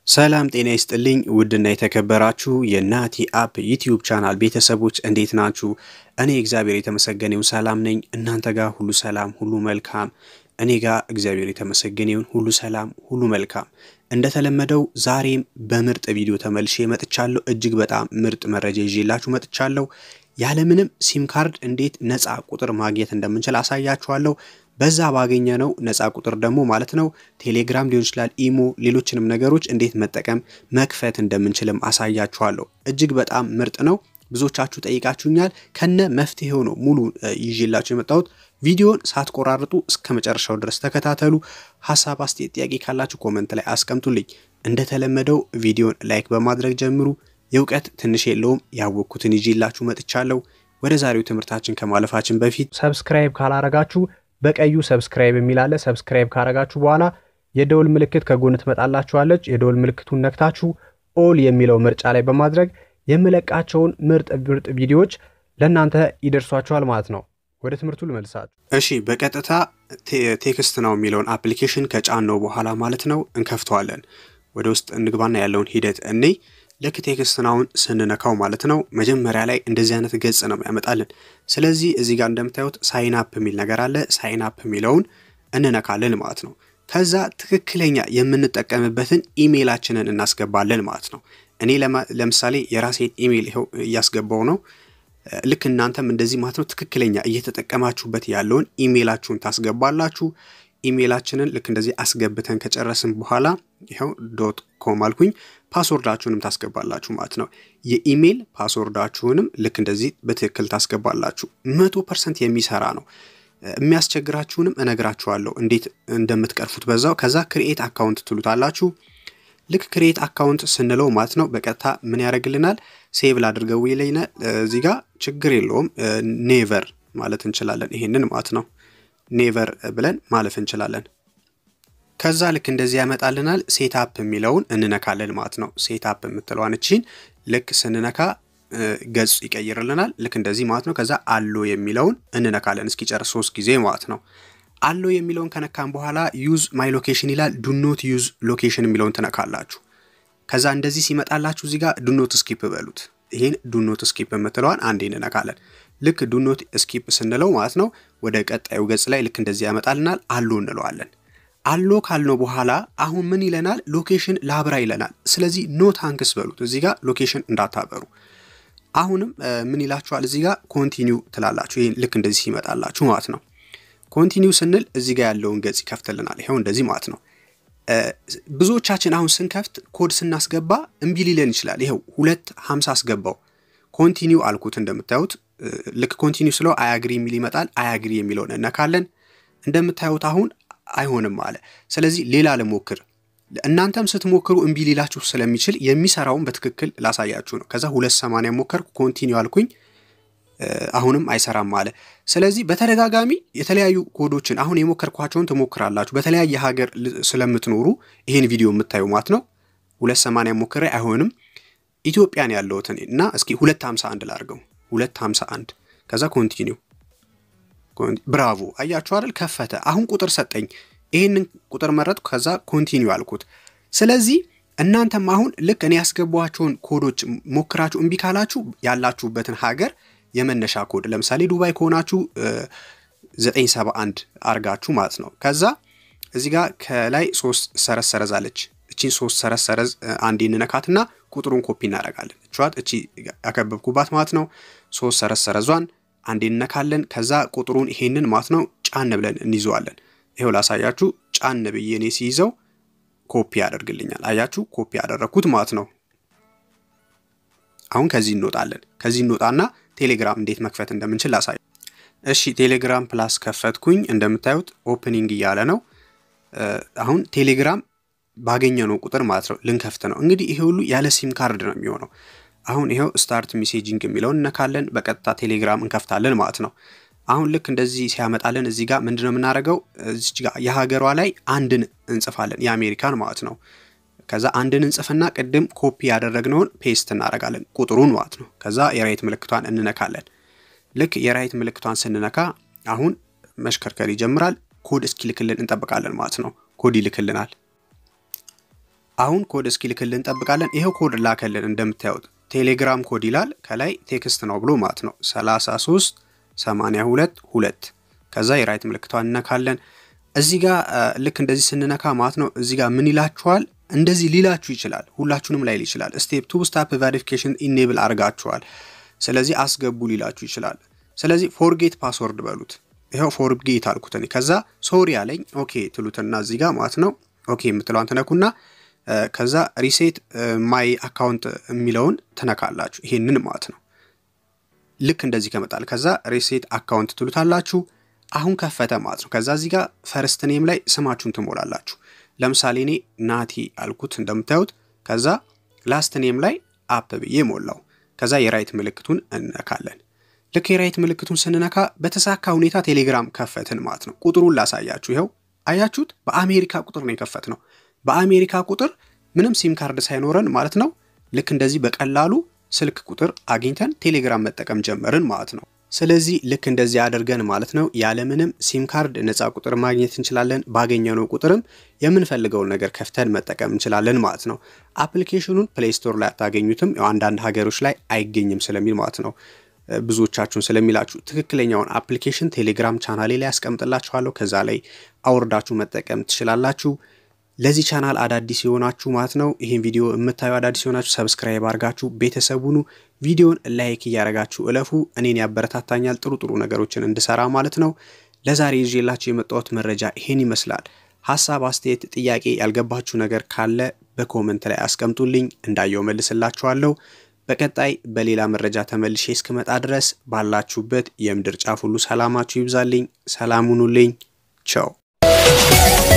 ሰላም ጤና ይስጥልኝ ውድና የተከበራችሁ የናቲ አፕ ዩቲዩብ ቻናል ቤተሰቦች እንዴት ናችሁ? እኔ እግዚአብሔር የተመሰገነውን ሰላም ነኝ። እናንተ ጋር ሁሉ ሰላም፣ ሁሉ መልካም። እኔ ጋር እግዚአብሔር የተመሰገነውን ሁሉ ሰላም፣ ሁሉ መልካም። እንደተለመደው ዛሬም በምርጥ ቪዲዮ ተመልሼ መጥቻለሁ። እጅግ በጣም ምርጥ መረጃ ይዤላችሁ መጥቻለሁ። ያለምንም ሲም ካርድ እንዴት ነፃ ቁጥር ማግኘት እንደምንችል አሳያችኋለሁ። በዛ ባገኘ ነው ነፃ ቁጥር ደግሞ ማለት ነው ቴሌግራም ሊሆን ይችላል፣ ኢሞ፣ ሌሎችንም ነገሮች እንዴት መጠቀም መክፈት እንደምንችልም አሳያችኋለሁ። እጅግ በጣም ምርጥ ነው። ብዙዎቻችሁ ጠይቃችሁኛል። ከነ መፍትሄው ነው ሙሉ ይዤላችሁ የመጣሁት። ቪዲዮን ሳትቆራርጡ እስከ መጨረሻው ድረስ ተከታተሉ። ሀሳብ፣ አስተያየት፣ ጥያቄ ካላችሁ ኮመንት ላይ አስቀምጡልኝ። እንደተለመደው ቪዲዮን ላይክ በማድረግ ጀምሩ። የእውቀት ትንሽ የለውም ያወቅኩትን ይዤላችሁ መጥቻለሁ። ወደ ዛሬው ትምህርታችን ከማለፋችን በፊት ሰብስክራይብ ካላረጋችሁ በቀዩ ሰብስክራይብ የሚል አለ። ሰብስክራይብ ካረጋችሁ በኋላ የደውል ምልክት ከጎን ትመጣላችኋለች። የደውል ምልክቱን ነክታችሁ ኦል የሚለው ምርጫ ላይ በማድረግ የምለቃቸውን ምርጥ ምርጥ ቪዲዮዎች ለእናንተ ይደርሷችኋል ማለት ነው። ወደ ትምህርቱ ልመልሳችሁ። እሺ፣ በቀጥታ ቴክስት ነው የሚለውን አፕሊኬሽን ከጫነው በኋላ ማለት ነው እንከፍተዋለን። ወደ ውስጥ እንግባና ያለውን ሂደት እኔ ልክ ቴክስት ናውን ስንነካው ማለት ነው መጀመሪያ ላይ እንደዚህ አይነት ገጽ ነው ያመጣልን። ስለዚህ እዚህ ጋር እንደምታዩት ሳይን አፕ የሚል ነገር አለ። ሳይን አፕ የሚለውን እንነካለን ማለት ነው። ከዛ ትክክለኛ የምንጠቀምበትን ኢሜይላችንን እናስገባለን ማለት ነው። እኔ ለምሳሌ የራሴን ኢሜይል ይኸው እያስገባው ነው። ልክ እናንተም እንደዚህ ማለት ነው ትክክለኛ እየተጠቀማችሁበት ያለውን ኢሜይላችሁን ታስገባላችሁ። ኢሜይላችንን ልክ እንደዚህ አስገብተን ከጨረስን በኋላ ይኸው ዶት ኮም አልኩኝ። ፓስወርዳችሁንም ታስገባላችሁ ማለት ነው። የኢሜይል ፓስወርዳችሁንም ልክ እንደዚህ በትክክል ታስገባላችሁ። መቶ ፐርሰንት የሚሰራ ነው። የሚያስቸግራችሁንም እነግራችኋለሁ እንዴት እንደምትቀርፉት በዛው። ከዛ ክሪኤት አካውንት ትሉታላችሁ። ልክ ክሪኤት አካውንት ስንለው ማለት ነው በቀጥታ ምን ያደርግልናል? ሴቭ ላድርገው ይለኛል። እዚህ ጋር ችግር የለውም ኔቨር ማለት እንችላለን። ይሄንን ማለት ነው ኔቨር ብለን ማለፍ እንችላለን። ከዛ ልክ እንደዚህ ያመጣልናል። ሴታፕ የሚለውን እንነካለን ማለት ነው። ሴታፕ የምትለዋን እቺን ልክ ስንነካ ገጹ ይቀይርልናል። ልክ እንደዚህ ማለት ነው። ከዛ አሎ የሚለውን እንነካለን እስኪጨርስ ሶስት ጊዜ ማለት ነው። አሎ የሚለውን ከነካን በኋላ ዩዝ ማይ ሎኬሽን ይላል። ዱኖት ዩዝ ሎኬሽን የሚለውን ትነካላችሁ። ከዛ እንደዚህ ሲመጣላችሁ እዚህ ጋር ዱኖት ስኪፕ በሉት። ይህን ዱኖት ስኪፕ የምትለዋን አንዴ እንነካለን። ልክ ዱኖት ስኪፕ ስንለው ማለት ነው ወደ ቀጣዩ ገጽ ላይ ልክ እንደዚህ ያመጣልናል። አሎ እንለዋለን። አሎ ካልነው በኋላ አሁን ምን ይለናል? ሎኬሽን ላብራ ይለናል። ስለዚህ ኖ ታንክስ በሉት። እዚህ ጋር ሎኬሽን እንዳታበሩ። አሁንም ምን ይላችኋል? እዚህ ጋር ኮንቲኒው ትላላችሁ። ይህን ልክ እንደዚህ ሲመጣላችሁ ማለት ነው። ኮንቲኒው ስንል እዚህ ጋር ያለውን ገጽ ይከፍትልናል። ይኸው እንደዚህ ማለት ነው። ብዙዎቻችን አሁን ስንከፍት ኮድ ስናስገባ እምቢ ሊለን ይችላል። ይኸው ሁለት ሀምሳ አስገባው ኮንቲኒው አልኩት። እንደምታዩት ልክ ኮንቲኒው ስለው አያግሪ የሚል ይመጣል። አያግሪ የሚለውን እነካለን። እንደምታዩት አሁን አይሆንም አለ። ስለዚህ ሌላ ልሞክር። እናንተም ስትሞክሩ እምቢ ሊላችሁ ስለሚችል የሚሰራውን በትክክል ላሳያችሁ ነው። ከዛ ሁለት ሰማንያ ሞከርኩ ኮንቲኒው አልኩኝ። አሁንም አይሰራም አለ። ስለዚህ በተደጋጋሚ የተለያዩ ኮዶችን አሁን የሞከርኳቸውን ትሞክራላችሁ። በተለያየ ሀገር ስለምትኖሩ ይህን ቪዲዮ የምታዩ ማለት ነው። ሁለት ሰማንያ ሞክሬ አይሆንም። ኢትዮጵያን ያለሁትን እና እስኪ ሁለት ሀምሳ አንድ ላድርገው። ሁለት ሀምሳ አንድ ከዛ ኮንቲኒው ብራቮ አያችሁ አይደል? ከፈተ። አሁን ቁጥር ሰጠኝ። ይህንን ቁጥር መረጥኩ። ከዛ ኮንቲኒው አልኩት። ስለዚህ እናንተም አሁን ልክ እኔ ያስገቧቸውን ኮዶች ሞክራችሁ እምቢ ካላችሁ ያላችሁበትን ሀገር የመነሻ ኮድ ለምሳሌ ዱባይ ከሆናችሁ 971 አርጋችሁ ማለት ነው። ከዛ እዚህ ጋር ከላይ ሶስት ሰረዝ ሰረዝ አለች። እቺን ሶስት ሰረዝ ሰረዝ አንዴ እንነካትና ቁጥሩን ኮፒ እናደርጋለን። እችዋት እቺ ያከበብኩባት ማለት ነው። ሶስት ሰረዝ ሰረዟን አንዴ እንነካለን። ከዛ ቁጥሩን ይሄንን ማለት ነው ጫን ብለን እንይዘዋለን። ይሄው ላሳያችሁ። ጫን ብዬ እኔ ሲይዘው ኮፒ ያደርግልኛል። አያችሁ፣ ኮፒ ያደረግኩት ማለት ነው። አሁን ከዚህ እንወጣለን። ከዚህ እንወጣና ቴሌግራም እንዴት መክፈት እንደምንችል ላሳይ። እሺ፣ ቴሌግራም ፕላስ ከፈትኩኝ። እንደምታዩት ኦፕኒንግ እያለ ነው። አሁን ቴሌግራም ባገኘነው ቁጥር ማለት ነው ልንከፍት ነው። እንግዲህ ይሄ ሁሉ ያለ ሲም ካርድ ነው የሚሆነው። አሁን ይኸው ስታርት ሜሴጂንግ የሚለውን እነካለን። በቀጥታ ቴሌግራም እንከፍታለን ማለት ነው። አሁን ልክ እንደዚህ ሲያመጣልን እዚህ ጋር ምንድን ነው የምናደርገው? እዚች ጋር የሀገሯ ላይ አንድን እንጽፋለን፣ የአሜሪካን ማለት ነው። ከዛ አንድን እንጽፍና ቅድም ኮፒ ያደረግነውን ፔስት እናደርጋለን፣ ቁጥሩን ማለት ነው። ከዛ የራይት ምልክቷን እንነካለን። ልክ የራይት ምልክቷን ስንነካ አሁን መሽከርከር ይጀምራል። ኮድ እስኪልክልን እንጠብቃለን ማለት ነው። ኮድ ይልክልናል። አሁን ኮድ እስኪልክልን እንጠብቃለን። ይኸው ኮድ ላከልን እንደምታዩት ቴሌግራም ኮድ ይላል ከላይ ቴክስት ነው ብሎ ማለት ነው 33 82 2 ከዛ የራይት ምልክቷን እነካለን። እዚህ ጋር ልክ እንደዚህ ስንነካ ማለት ነው እዚህ ጋር ምን ይላችኋል? እንደዚህ ሊላችሁ ይችላል። ሁላችሁንም ላይል ይችላል። ስቴፕ ቱ ስታፕ ቬሪፊኬሽን ኢኔብል አድርጋችኋል፣ ስለዚህ አስገቡ ሊላችሁ ይችላል። ስለዚህ ፎርጌት ፓስወርድ በሉት። ይኸው ፎርጌት አልኩት እኔ። ከዛ ሶሪ አለኝ። ኦኬ ትሉትና እዚህ ጋር ማለት ነው ኦኬ የምትለዋን ትነኩና ከዛ ሪሴት ማይ አካውንት የሚለውን ትነካላችሁ። ይሄንን ማለት ነው ልክ እንደዚህ ከመጣል ከዛ ሪሴት አካውንት ትሉታላችሁ። አሁን ከፈተ ማለት ነው። ከዛ እዚህ ጋር ፈርስት ኔም ላይ ስማችሁን ትሞላላችሁ። ለምሳሌ እኔ ናቲ አልኩት እንደምታዩት። ከዛ ላስት ኔም ላይ አፕ ብዬ ሞላው። ከዛ የራይት ምልክቱን እንነካለን። ልክ የራይት ምልክቱን ስንነካ በተሳካ ሁኔታ ቴሌግራም ከፈትን ማለት ነው። ቁጥሩን ላሳያችሁ። ይኸው አያችሁት? በአሜሪካ ቁጥር ነው የከፈት ነው። በአሜሪካ ቁጥር ምንም ሲም ካርድ ሳይኖረን ማለት ነው። ልክ እንደዚህ በቀላሉ ስልክ ቁጥር አግኝተን ቴሌግራም መጠቀም ጀመርን ማለት ነው። ስለዚህ ልክ እንደዚህ አድርገን ማለት ነው ያለምንም ሲም ካርድ ነፃ ቁጥር ማግኘት እንችላለን። ባገኘነው ቁጥርም የምንፈልገውን ነገር ከፍተን መጠቀም እንችላለን ማለት ነው። አፕሊኬሽኑን ፕሌይ ስቶር ላይ አታገኙትም፣ አንዳንድ ሀገሮች ላይ አይገኝም ስለሚል ማለት ነው ብዙዎቻችሁን ስለሚላችሁ ትክክለኛውን አፕሊኬሽን ቴሌግራም ቻናሌ ላይ ያስቀምጥላችኋለሁ። ከዛ ላይ አውርዳችሁ መጠቀም ትችላላችሁ። ለዚህ ቻናል አዳዲስ የሆናችሁ ማለት ነው ይህን ቪዲዮ የምታዩ አዳዲስ የሆናችሁ ሰብስክራይብ አድርጋችሁ ቤተሰቡኑ ቪዲዮን ላይክ እያደረጋችሁ እለፉ። እኔን ያበረታታኛል ጥሩ ጥሩ ነገሮችን እንድሰራ ማለት ነው። ለዛሬ ይዤላችሁ የመጣሁት መረጃ ይሄን ይመስላል። ሀሳብ፣ አስተያየት፣ ጥያቄ ያልገባችሁ ነገር ካለ በኮመንት ላይ አስቀምጡልኝ፣ እንዳየው መልስላችኋለሁ። በቀጣይ በሌላ መረጃ ተመልሼ እስክመጣ ድረስ ባላችሁበት የምድር ጫፍ ሁሉ ሰላማችሁ ይብዛልኝ። ሰላም ሁኑልኝ። ቸው